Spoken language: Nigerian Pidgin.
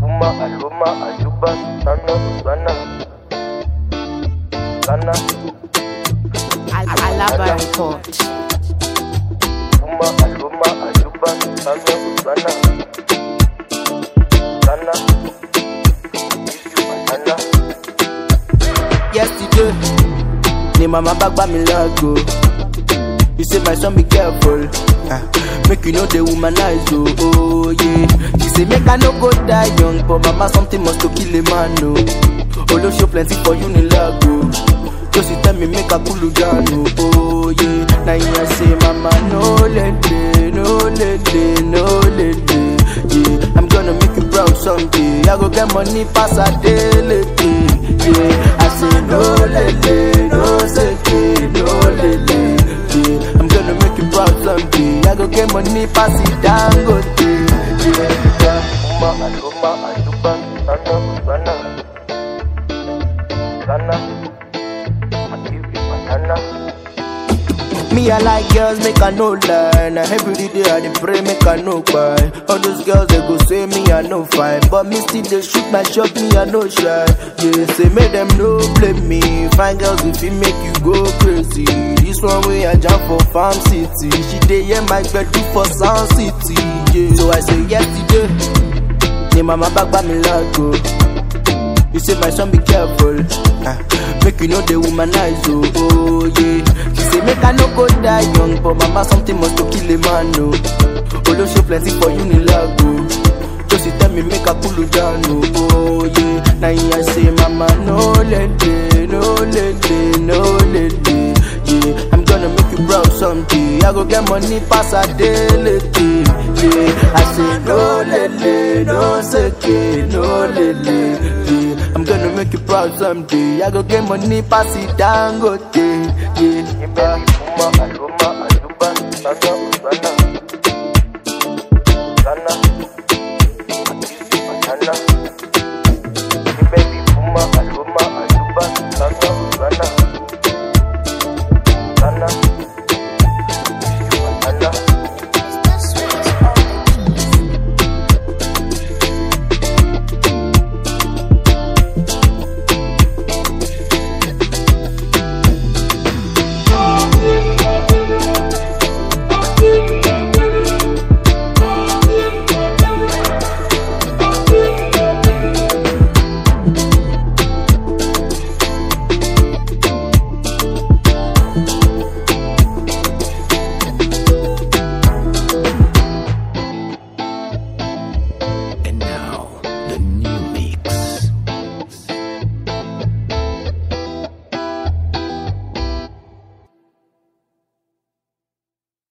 Aluma, Aluma, Ayuba, Sana, Sana, Sana, Al- Alaba Report. Aluma, Aluma, Ayuba, Sana, Sana, Sana, Sana. yesterday ni mama back by me lago you say my son be careful ah, make you know the womanize oh, oh yeah she say make i no go die young but mama something must to kill a man oh olo show plenty for you ni lago so she tell me make i cool down oh, oh yeah na him i say mama no lele no lele no lele yeah i'm gonna make you proud someday i go get money pass adeleke yeah i say no lele no seke no lele yeah i'm gonna make you proud someday i go get money pass it dangote yeah. Aluma, Aluma, Ayuba, Sana, Sana, Sana, Ayuba, Sana. Me, I like girls, make I no lie. Now every day I dey pray, make I no cry. All those girls, they go say me, I no fine. But me still, they shoot my shot, me, I no shy. Yeah, say make them no blame me. Fine girls, if it make you go crazy. This one way I jump for Farm City. She dey hear my bed do for Sound City. Yeah, so I say yesterday. Yeah, mama back by me lago. You say my son be careful. Ah, make you know the womanize oh, oh yeah. She say make I no go die young, but mama something must to kill a man no. Olo show plenty for you ni lago. So she tell me make I cool down oh, oh yeah. Now I say mama no lele, no lele, no lele. Yeah, I'm gonna make you proud someday. I go get money pass a daily. Yeah, I say no lele, no seke, no lele. Yeah, I'm gonna make you proud someday. I go get money pass it dangote. Yeah, Baby, Aluma, Aluma, Ayuba, Sana, Sana, Sana, Ayuba, Sana.